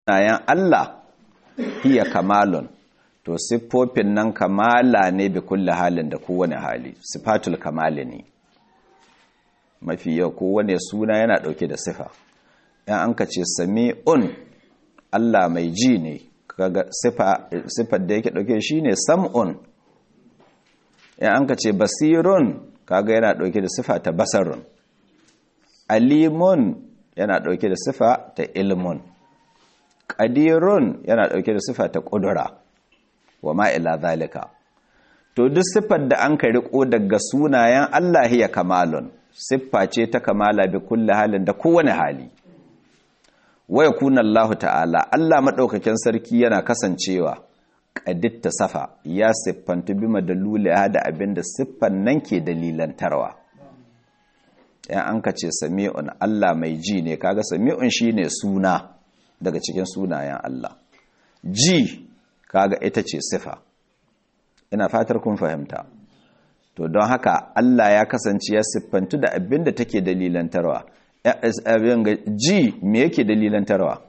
sunayen Allah hiya kamalun to siffofin nan kamala ne bi kulli halin da kowane hali sifatul kamali ne mafi yau kowane suna yana dauke da sifa yan an ka ce sami'un Allah mai ji ne kaga sifar da yake dauke shi ne sam'un yan an ka ce basirun kaga yana dauke da sifa ta basarun alimun yana dauke da sifa ta ilmun qadirun yana dauke da sifa ta qudura wa ma ila zalika to duk siffar da an ka riko daga sunayen Allah ya kamalun siffa ce ta kamala bi kulli halin da kowane hali wa yakuna Allah ta'ala Allah madaukakin sarki yana kasancewa qaditta safa ya siffantu bi madalula da abinda siffan nan ke dalilantarwa yan an ka ce sami'un Allah mai ji ne kaga sami'un shine suna daga cikin sunayen Allah ji kaga ita ce sifa ina fatar kun fahimta to don haka Allah ya kasance ya siffantu da abin da take dalilantarwa ji me yake dalilantarwa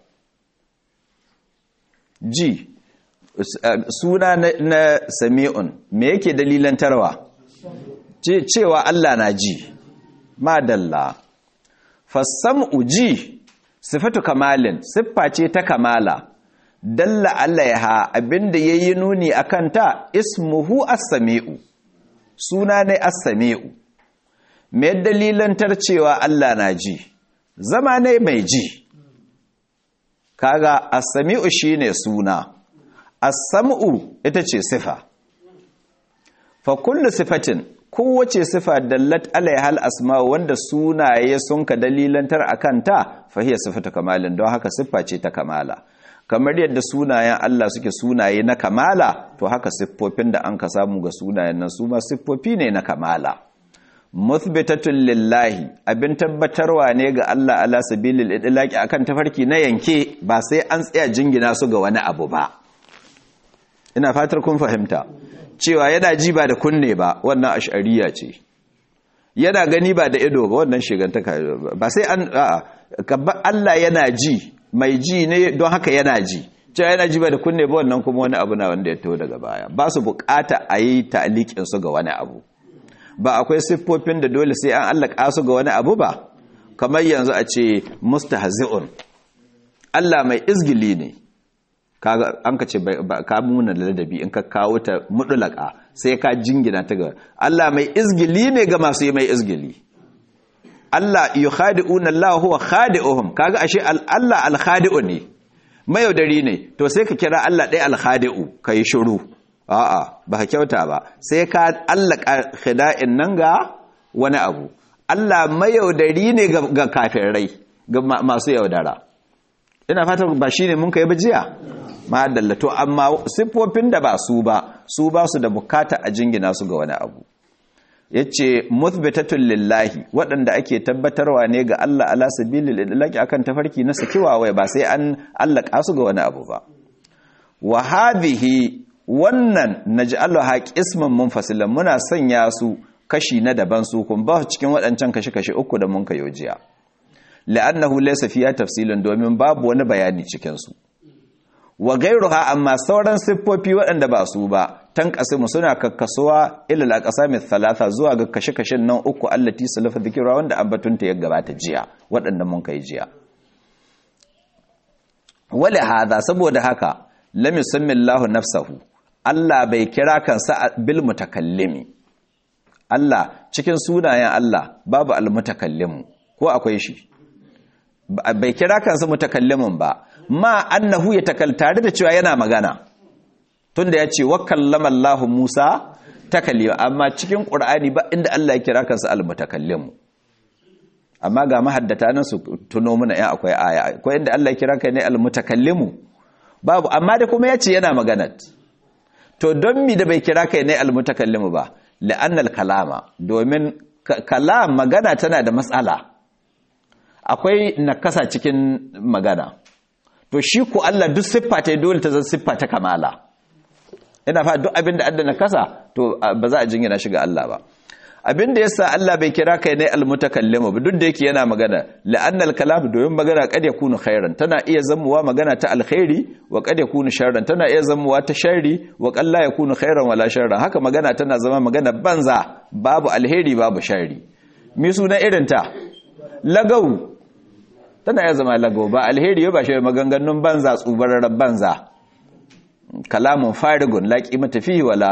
ji suna na sami'un me yake dalilantarwa cewa Allah na ji madalla fassam'u ji sifatu kamalin siffa ce ta kamala dalla alaiha abinda yayi nuni akan ta ismuhu as-sami'u suna ne as-sami'u me dalilantar cewa Allah na ji zama ne mai ji kaga as-sami'u shine suna as-sam'u ita ce sifa fa kullu sifatin kowace sifa dallat alaiha al-asma wanda sunaye sun ka dalilantar akan ta fa hiya sifatu kamalin don haka siffa ce ta kamala kamar yadda sunayen Allah suke sunaye na kamala to haka siffofin da an ka samu ga sunayen nan su ma siffofi ne na kamala muthbitatun lillahi abin tabbatarwa ne ga Allah ala sabilil idlaqi akan tafarki na yanke ba sai an tsaya jingina su ga wani abu ba ina fatar kun fahimta cewa yana ji ba da kunne ba wannan ash'ariya ce yana gani ba da ido ba wannan shigantaka ba sai an a'a Allah yana ji mai ji ne don haka yana ji cewa yana ji ba da kunne ba wannan kuma wani abu na wanda ya taho daga baya ba su bukata a yi ta'alikin su ga wani abu ba akwai siffofin da dole sai an allaka su ga wani abu ba kamar yanzu a ce mustahzi'un Allah mai izgili ne kaga an ka ce ka muna ladabi in ka kawo ta mudulaka sai ka jingina ta ga Allah mai izgili ne ga masu yi mai izgili Allah yukhadi'una Allah huwa khadi'uhum kaga ashe Allah al-khadi'u ne mayaudari ne to sai ka kira Allah ɗaya al-khadi'u kai shiru a'a ba ka kyauta ba sai ka allaka khida'in nan ga wani abu Allah mayaudari ne ga kafirai ga masu yaudara ina fatan ba shine mun kai bajiya ma to amma siffofin da ba su ba su ba su da bukata a jingina su ga wani abu yace muthbitatun lillahi waɗanda ake tabbatarwa ne ga Allah ala sabilil idlaqi akan tafarki na sakiwa wai ba sai an allaka su ga wani abu ba wa hadhihi wannan naj'aluha qisman munfasilan muna sanya su kashi na daban su kun ba cikin waɗancan kashi-kashi uku da mun kayo jiya la'annahu laysa fiya tafsilun domin babu wani bayani cikin su wa gairuha amma sauran siffofi waɗanda ba su ba tan kasimu suna kakkasuwa ilal aqsami thalatha zuwa ga kashe-kashen nan uku allati salafa dhikra wanda ambatunta ya gabata jiya waɗanda mun kai jiya wala hada saboda haka lam yusammi Allahu nafsahu Allah bai kira kansa bil mutakallimi Allah cikin sunayen Allah babu al mutakallimu ko akwai shi bai kira kansa mutakallimin ba ma annahu ya takal tare da cewa yana magana tunda ya ce wakallama Allah Musa takallima amma cikin Qur'ani ba inda Allah ya kira kansa al-mutakallim amma ga mahaddata nan su tuno mana ya akwai aya akwai inda Allah ya kira kai ne al-mutakallim babu amma da kuma yace yana magana to don mi da bai kira kai ne al-mutakallim ba la'annal kalama domin kalam magana tana da matsala akwai nakasa cikin magana to shi ku Allah duk siffa ta dole ta zan siffa ta kamala ina fa duk abin da adda nakasa to ba za a jingina shi ga Allah ba abinda yasa Allah bai kira kai ne almutakallimu ba duk da yake yana magana la'annal kalam domin magana kad yakunu khairan tana iya zamuwa magana ta alkhairi wa kad yakunu sharran tana iya zamuwa ta sharri wa qad la yakunu khairan wala sharran haka magana tana zama magana banza babu alheri babu sharri mi suna irin ta lagau tana iya zama lagau ba alheri ba shi maganganun banza tsubararren banza kalamun farigun la qimata fihi wala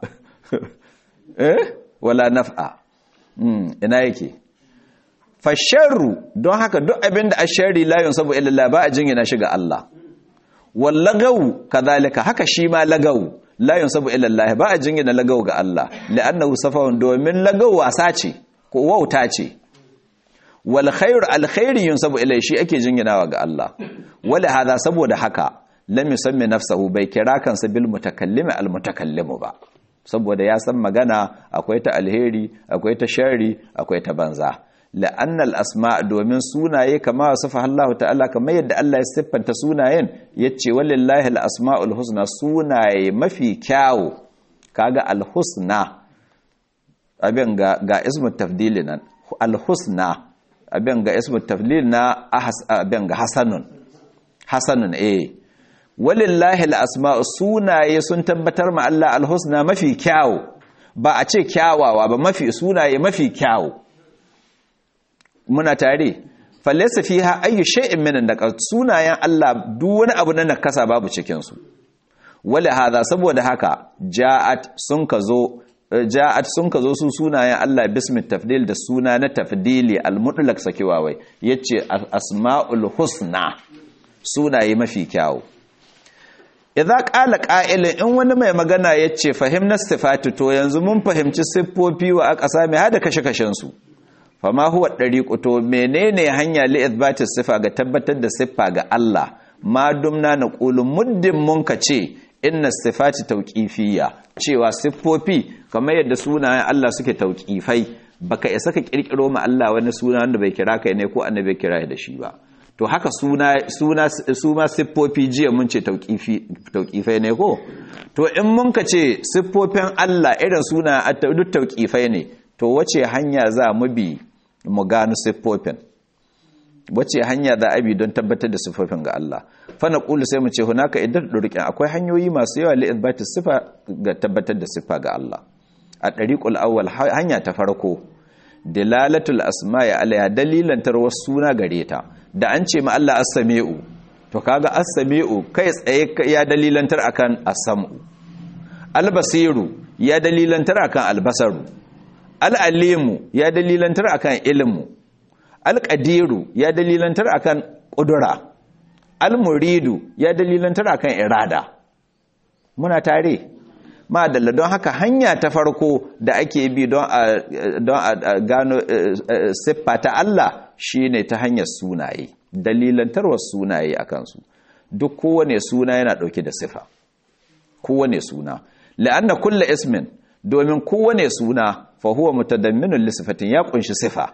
eh wala naf'a ina yake fasharru don haka duk abin da ashari la yunsabu illa Allah ba a jingina shi ga Allah wal lagaw kadhalika haka shi ma lagaw la yunsabu illa Allah ba a jingina lagaw ga Allah li'annahu safawun domin lagaw wasa ce ko wauta ce wal khair al khair yunsabu ilai shi ake jinginawa ga Allah wala hada saboda haka lam yusammi nafsahu bai kira kansa bil mutakallimi al mutakallimu ba saboda ya san magana akwai ta alheri akwai ta shari akwai ta banza la'annal asma domin sunaye kama wasafa Allah ta'ala kamar yadda Allah ya siffanta sunayen yace walillahi al-asmaul husna sunaye mafi kyawu kaga al-husna abin ga ga ismu tafdili nan al-husna abin ga ismu tafdil na abin ga hasanun hasanun eh walillahi al'asma'u sunaye sun tabbatar ma Allah alhusna mafi kyawu ba a ce kyawawa ba mafi sunaye mafi kyawu muna tare fallasa fi ha ayyu shay'in min da sunayen Allah duk wani abu na nakasa babu cikin su wala hada saboda haka ja'at sun ka zo ja'at sun ka zo su sunayen Allah bismi tafdil da suna na tafdili al-mutlaq sakewa wai yace asma'ul husna sunaye mafi kyawu idza qala qa'ilun in wani mai magana yace fahimna sifati to yanzu mun fahimci siffofi wa aqsa mai hada kashe-kashen su fama huwa dariqu to menene hanya li ithbati sifa ga tabbatar da siffa ga Allah ma dumna naqulu muddin mun ka ce inna sifati tauqifiyya cewa siffofi kamar yadda sunayen Allah suke tauqifai baka isa ka kirkiro ma Allah wani suna wanda bai kira kai ne ko annabi kira da shi ba to haka suna suna su ma siffofi jiya mun ce tauqifi tauqifai ne ko to in mun ka ce siffofin Allah irin suna duk tauqifai ne to wace hanya za mu bi mu gano siffofin wace hanya za a bi don tabbatar da siffofin ga Allah fa naqulu sai mu ce hunaka idan durqin akwai hanyoyi masu yawa li ithbati sifa ga tabbatar da siffa ga Allah a dariqul awwal hanya ta farko dilalatul asma'i alaiha dalilan tarwas suna gare ta da an ce ma Allah as-sami'u to kaga as-sami'u kai tsaye ya dalilantar akan as-sam'u al-basiru ya dalilantar akan al-basaru al-alimu ya dalilantar akan ilmu al-qadiru ya dalilantar akan qudura al-muridu ya dalilantar akan irada muna tare madalla don haka hanya ta farko da ake bi don a gano siffa ta Allah shine ta hanyar sunaye dalilantarwar sunaye a kansu duk kowane suna yana ɗauke da siffa kowane suna la'anna kulla ismin domin kowane suna fa huwa mutadamminun li sifatin ya kunshi sifa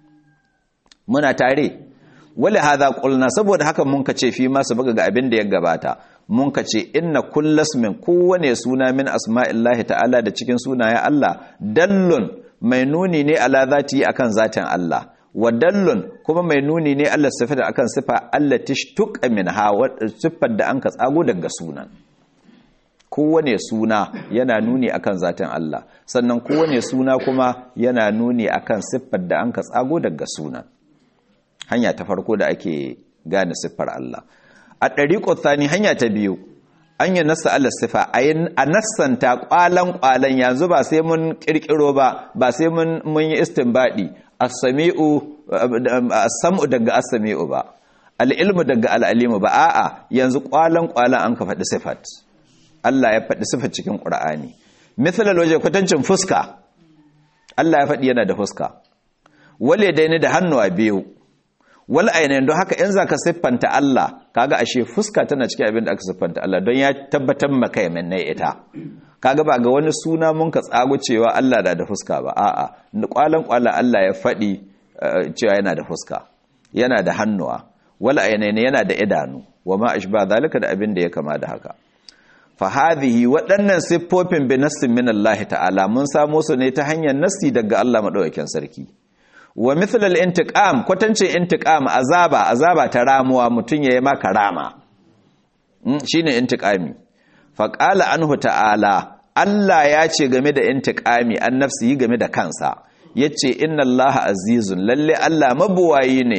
muna tare wala hadha qulna saboda haka mun kace fi ma sabaka ga abin da ya gabata mun kace inna kullasmin kowane suna min asma'illahi ta'ala da cikin sunayen Allah dallun mai nuni ne ala zati akan zatin Allah wa dallun kuma mai nuni ne Allah sifata akan sifa Allah tishtuqa minha wa sifar da anka tsago daga sunan kowane suna yana nuni akan zatin Allah sannan kowane suna kuma yana nuni akan siffar da anka tsago daga sunan hanya ta farko da ake gane siffar Allah a ɗariƙo tsani hanya ta biyu an yi nasa Allah siffa a nassanta ƙwalan ƙwalan yanzu ba sai mun ƙirƙiro ba ba sai mun yi istinbaɗi as-sami'u as-sam'u daga as-sami'u ba al-ilmu daga al-alimu ba a'a yanzu ƙwalan ƙwalan an ka faɗi sifat Allah ya faɗi sifat cikin Qur'ani misalan waje kwatancin fuska Allah ya faɗi yana da fuska wale daini da hannuwa biyu wal ainihin don haka in za ka siffanta Allah kaga ashe fuska tana cikin abin da aka siffanta Allah don ya tabbatar maka ya minne ita kaga ba ga wani suna mun ka tsago cewa Allah da da fuska ba a'a kwalan kwala Allah ya faɗi cewa yana da fuska yana da hannuwa wal ainihin yana da idanu wa ma ashba zalika da abin da ya kama da haka fahadihi waɗannan siffofin bi nassin min Allah ta'ala mun samo su ne ta hanyar nassi daga Allah madaukakin sarki wa mithl al-intiqam kwatancin intiqam azaba azaba ta ramuwa mutun yayi maka rama shine intiqami fa qala anhu ta'ala Allah ya ce game da intiqami an nafsi game da kansa yace inna Allah azizun lalle Allah mabuwayi ne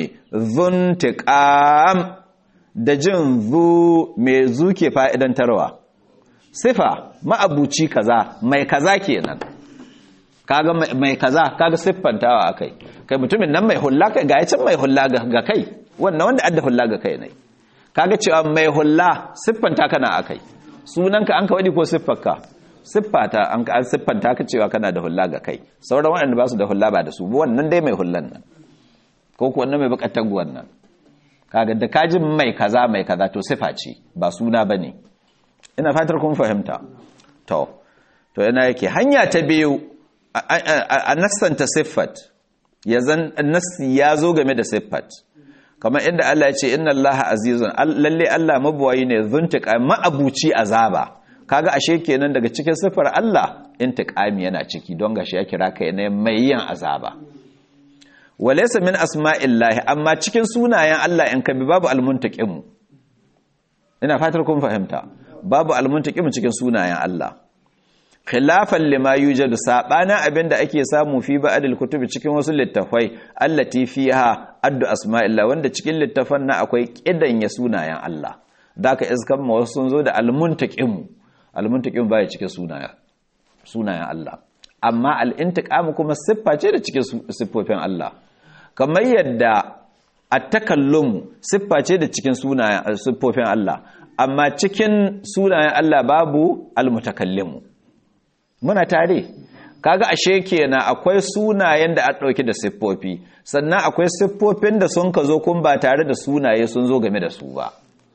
zuntiqam da jin zu mai zuke fa'idantarwa sifa ma'abuci kaza mai kaza kenan kaga mai kaza kaga siffantawa akai kai mutumin nan mai hulla kai ga yacin mai hulla ga kai wannan wanda adda hulla ga kai ne kaga cewa mai hulla siffanta kana akai sunanka an ka wadi ko siffarka siffata an ka siffanta ka cewa kana da hulla ga kai sauran waɗanda ba su da hulla ba da su wannan dai mai hullan nan ko ko wannan mai bukatar wannan kaga da kaji mai kaza mai kaza to sifa ce ba suna bane ina fatar kun fahimta to to yana yake hanya ta biyu a nassanta siffat ya zan nassi ya zo game da siffat kamar inda Allah ya ce inna Allah azizun lalle Allah mabuwayi ne zuntika ma'abuci azaba kaga ashe kenan daga cikin siffar Allah intiqami yana ciki don gashi ya kira kai ne mai yin azaba walaysa min asma'illahi amma cikin sunayen Allah in kabi babu almuntaqim ina fatar kun fahimta babu almuntaqim cikin sunayen Allah khilafan lima yujadu sabana abinda ake samu fi ba'dil kutubi cikin wasu littafai allati fiha addu asma'illah wanda cikin littafan na akwai kidanya sunayen Allah daka iskan ma wasu sun zo da almuntaqim almuntaqim baya cikin sunayen sunayen Allah amma al-intiqam kuma siffa ce da cikin siffofin Allah kamar yadda at-takallum siffa ce da cikin sunayen siffofin Allah amma cikin sunayen Allah babu al-mutakallimu muna tare kaga ashe kenan akwai sunayen da an dauke da siffofi sannan akwai siffofin da sun ka zo kun ba tare da sunaye sun zo game da su ba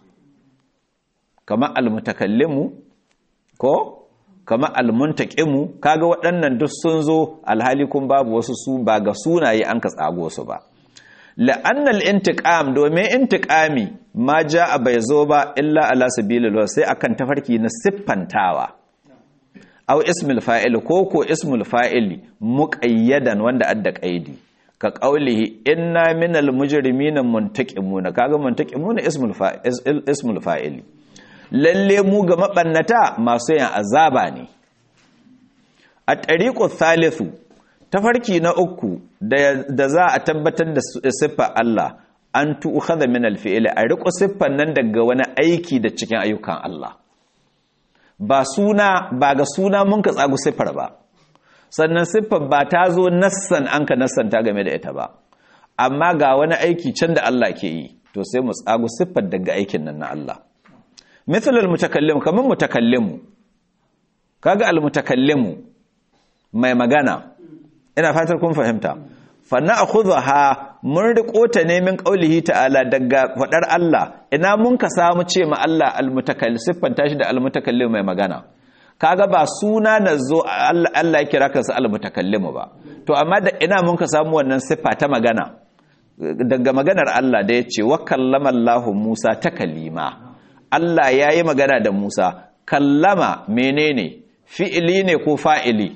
kamar almutakallimu ko kamar almuntaqimu kaga waɗannan duk sun zo alhali kun babu wasu su ba ga sunaye an ka tsago su ba la'annal intiqam domin intiqami ma a bai zo ba illa ala sabilil sai akan tafarki na siffantawa aw ismul fa'il ko ko ismul fa'ili muqayyadan wanda adda qaidi ka qaulihi inna minal mujrimina muntaqimuna kaga muntaqimuna ismul fa'il ismul fa'ili lalle mu ga mabannata masu yin azaba ne a tariqu thalithu tafarki na uku da za a tabbatar da siffa Allah an tu'khadha min al-fi'li a riƙo siffan nan daga wani aiki da cikin ayyukan Allah ba suna ba ga suna mun ka tsagu siffar ba sannan siffar ba ta zo nassan an ka nassanta game da ita ba amma ga wani aiki can da Allah ke yi to sai mu tsagu siffar daga aikin nan na Allah mithlul mutakallim kaman mutakallimu kaga al mutakallimu mai magana ina fatar kun fahimta fa na'khudha mun riko ta ne min qaulihi ta'ala daga fadar Allah ina mun ka samu ce ma Allah almutakallim siffanta shi da almutakallim mai magana kaga ba suna na zo Allah ya kira kansa almutakallim ba to amma da ina mun ka samu wannan siffa ta magana daga maganar Allah da yace wa kallama Allah Musa takalima Allah yayi magana da Musa kallama menene fi'ili ne ko fa'ili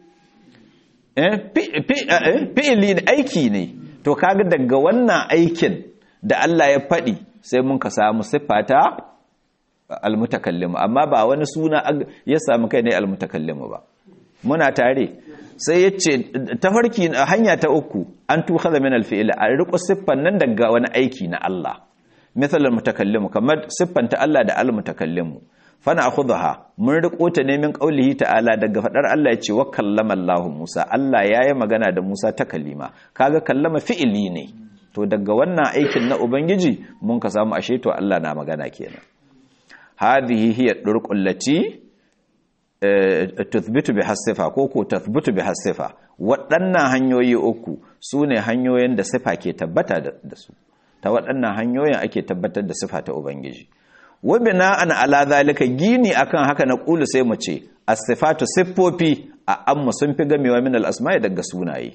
fi'ili aiki ne to kaga daga wannan aikin da Allah ya faɗi sai mun ka samu siffata almutakallimu amma ba wani suna ya samu kai ne almutakallimu ba muna tare sai ya ce tafarki hanya ta uku an tukhadha min alfi'il a riko siffan nan daga wani aiki na Allah misal almutakallimu kamar siffanta Allah da almutakallimu fana akhudha mun riko ta ne min qaulihi ta'ala daga fadar Allah ya ce wa kallama Allah Musa Allah yayi magana da Musa ta kalima kaga kallama fi'ili ne to daga wannan aikin na ubangiji mun ka samu ashe to Allah na magana kenan hadhihi hiya durqul lati tuthbitu bi hasifa ko ko tathbutu bi hasifa waɗannan hanyoyi uku sune hanyoyin da sifa ke tabbata da su ta waɗannan hanyoyin ake tabbatar da sifa ta ubangiji wa bina'an ala zalika gini akan haka na qulu sai mu ce as-sifatu siffofi a amma sun fi gamewa min al-asma'i daga sunaye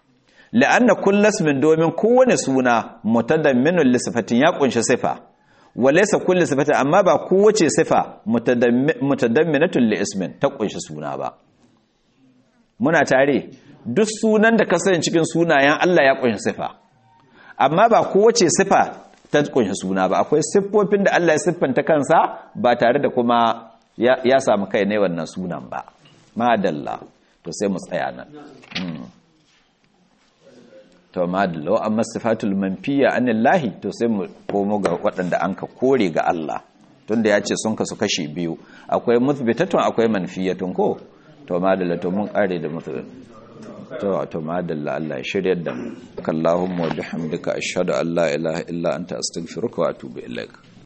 la'anna kullu ismin domin kowane suna mutadamminun li sifatin ya kunshi sifa walaysa kullu sifati amma ba kowace sifa mutadamminatun li ismin ta kunshi suna ba muna tare duk sunan da ka sani cikin sunayen Allah ya kunshi sifa amma ba kowace sifa ta kunshi suna ba akwai siffofin da Allah ya siffanta kansa ba tare da kuma ya samu kai ne wannan sunan ba madalla to sai mu tsaya nan to madalla wa amma sifatul manfiya anillahi to sai mu komo ga waɗanda an ka kore ga Allah tunda ya ce sun kasu kashi biyu akwai muthbitatun akwai manfiyatun ko to madalla to mun kare da muthbit to to madalla Allah ya shiryar da mu kallahumma wa bihamdika ashhadu an la ilaha illa anta astaghfiruka wa atubu ilaik